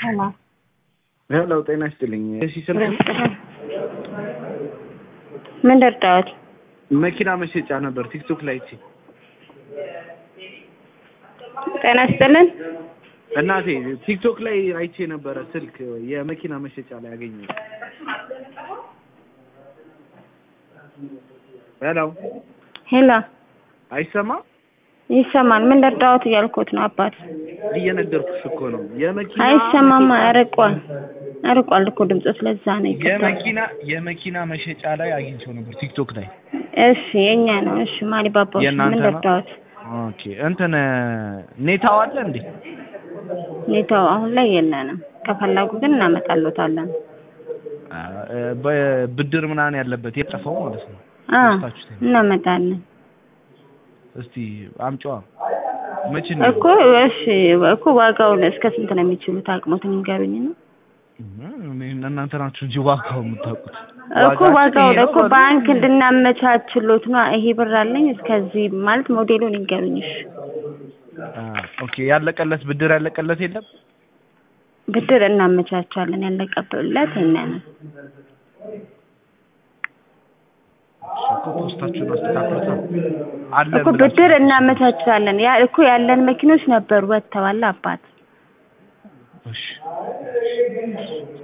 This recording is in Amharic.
ሰላም ሄሎ ጤና ይስጥልኝ። እሺ ስልክ ምን ደርዳዎት? መኪና መሸጫ ነበር ቲክቶክ ላይ አይቼ። ጤና ይስጥልን። እናቴ ቲክቶክ ላይ አይቼ ነበረ ስልክ የመኪና መሸጫ ላይ አገኘሁ። ሄሎ ሄሎ አይሰማም? ይሰማል። ምን ደርዳዎት እያልኩት ነው አባት። እየነገርኩሽ እኮ ነው። የመኪና አይሰማማ፣ አርቋል አርቋል እኮ ድምፁ። ስለዛ ነው ይከብዳል። የመኪና የመኪና መሸጫ ላይ አግኝቼው ነበር ቲክቶክ ላይ። እሺ የኛ ነው። እሺ ማሊ ባባዎች የእናንተ ምን ነው? ደርዳዎት? ኦኬ እንትን ኔታው አለ እንዴ? ኔታው አሁን ላይ የለንም። ከፈላጉ ግን እናመጣሎታለን። አ- በብድር ምናምን ያለበት የጠፋው ማለት ነው። አ ወስዳችሁት ነው? እናመጣለን እስቲ አምጪዋ መቼ ነው? እኮ እሺ እኮ ዋጋውን እስከ ስንት ነው የሚችሉት? አቅሞትን ይንገሩኝ ነው እም፣ እናንተ ናችሁ እንጂ ዋጋው የምታውቁት። እኮ ዋጋው እኮ ባንክ እንድናመቻችሎት ነው። ይሄ ብር አለኝ እስከዚህ ማለት ሞዴሉን ይንገሩኝ። እሺ አ፣ ኦኬ ያለቀለት ብድር ያለቀለት የለም። ብድር እናመቻቻለን። ያለቀበለት እኛ ነን። እኮ ፖስታችሁን አስተካክሉታ አለ እኮ ብድር እናመቻቻለን። ያ እኮ ያለን መኪኖች ነበሩ ወጥተዋል አባት እሺ